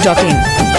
masti.in.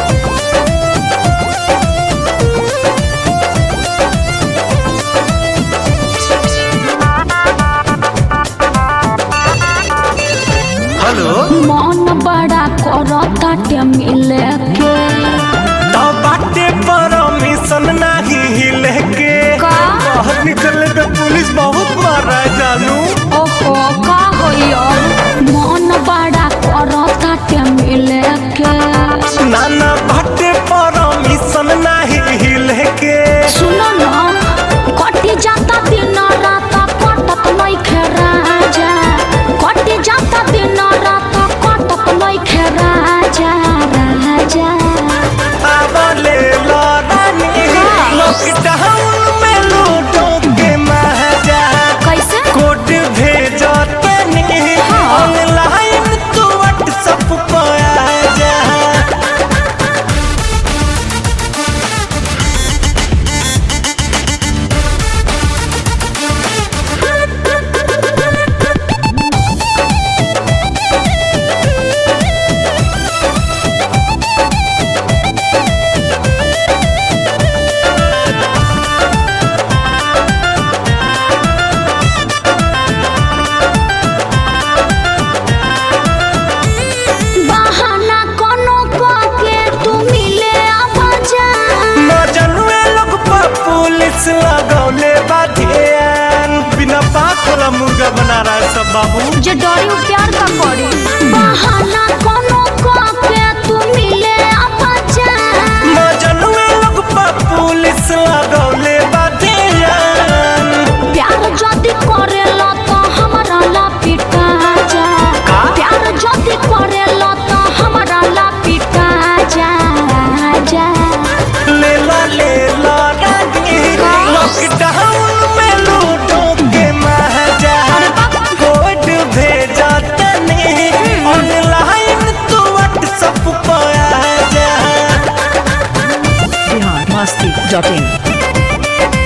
Hello मन बड़ा करताटे मिले के तो बाटे परमिशन नाही हिले के का? बाहर निकले पे पुलिस बहुत मारा है जानू ओहो का होइयो मन बड़ा करताटे मिले के नाना बाटे परमिशन नाही हिले के सुनो ना कटी जाता दिन रात कटत नइखे राजा कटी जाता दिन रात कटत नइखे राजा राजा आवले लड़ानी लॉकडाउन में लूटो के महाजा कैसे कोड भेजो तनी ऑनलाइन तू व्हाट्सएप पर आ जा बहाना कोनो के तू मिले आवाजा मजनुए लोग पर पुलिस लगौले बाधियान बिना बात वाला मुर्गा बना रहा है सब बाबू जे डरी उ प्यार का करी बहाना कोनो के तू मिले आवाजा मजनुए लोग पर पुलिस लगौले बाधियान प्यार जदी करेला तो हमरा ला पिटा जा का? प्यार जदी करेला तो हमरा ला पिटा जा जा ले ला ले ला रानी लॉकडाउन में लूटो के महाजा कोड भेजा तनी ऑनलाइन तू व्हाट्सएप पर आ जा Bihar masti.in.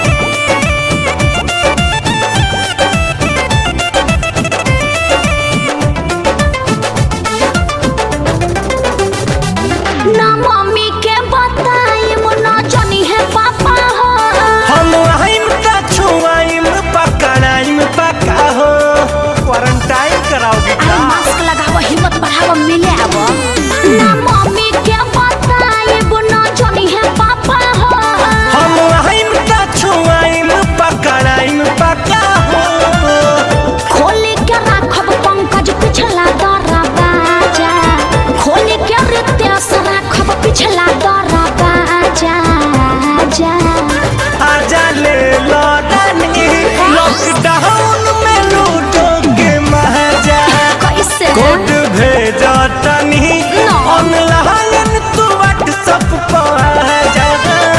ना मम्मी के बताई ना जानी है पापा हो हम आइम का छुआइम पकड़ाइम पका हो क्वारंटाइन कराओगे अरे का मास्क लगावो हिम्मत बढ़ावो मिले आवो ना मम्मी के बताई ना जानी है पापा हो हम आइम का छुआइम पकड़ाइम पका हो खोली के राखब पंकज पिछला दरा बाजा खोली के रितेश राखब पिछला दरा बाजा जा आजा ले लौटानी लॉकडाउन में लूटो के महाजा कैसे कोड भेजा तनी No. ऑनलाइन तू व्हाट्सएप पर आ जा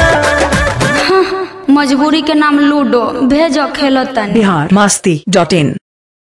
मजबूरी के नाम लूडो भेजो खेलो तनी Bihar masti.in.